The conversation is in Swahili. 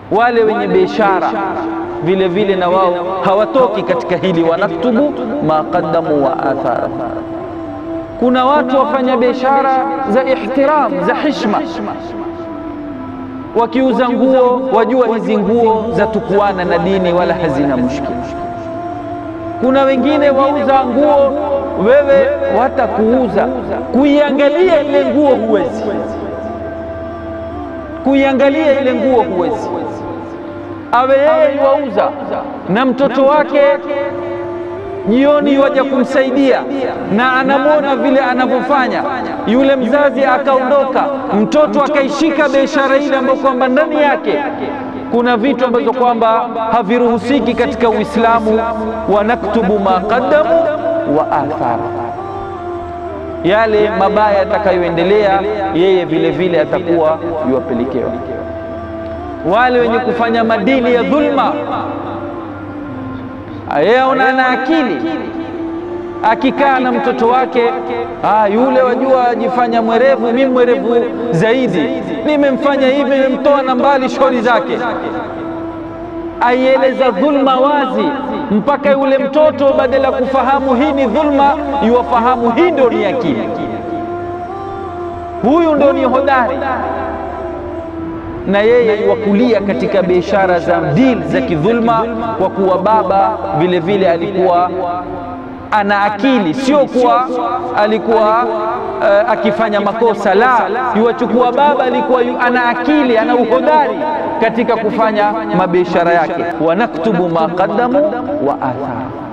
wale wenye biashara vile vile na wao hawatoki katika hili, wanaktubu ma qaddamu wa athara. Kuna watu wafanya biashara za ihtiram za hishma, wakiuza nguo, wajua hizi nguo za tukuana na dini, wala hazina mushkila. Kuna wengine wauza nguo, wewe watakuuza, kuiangalia ile nguo huwezi, kuiangalia ile nguo huwezi awe yeye wauza na mtoto wake jioni waja kumsaidia na anamwona vile anavyofanya yule mzazi, akaondoka mtoto akaishika biashara ile ambayo kwamba ndani yake kuna vitu ambazo kwamba haviruhusiki katika Uislamu. wa naktubu ma qaddamu wa athara, yale mabaya atakayoendelea yeye vile vile atakuwa yuwapelekewa wale wenye kufanya madili ya dhulma, yeye aona ana akili, akikaa na mtoto wake ah, yule wajua ajifanya mwerevu, mimi mwerevu zaidi, nimemfanya hivi, nimemtoa na mbali shori zake, aieleza dhulma wazi, mpaka yule mtoto badala ya kufahamu hii ni dhulma, iwafahamu hii ndio ni akili, huyu ndio ni hodari na yeye wakulia katika biashara za deal za kidhulma, kwa kuwa baba vile vile alikuwa ana akili, sio kuwa alikuwa uh, akifanya makosa. La, yuwachukua baba alikuwa yu, ana akili, ana uhodari katika kufanya mabiashara yake. wa naktubu ma qaddamu wa athara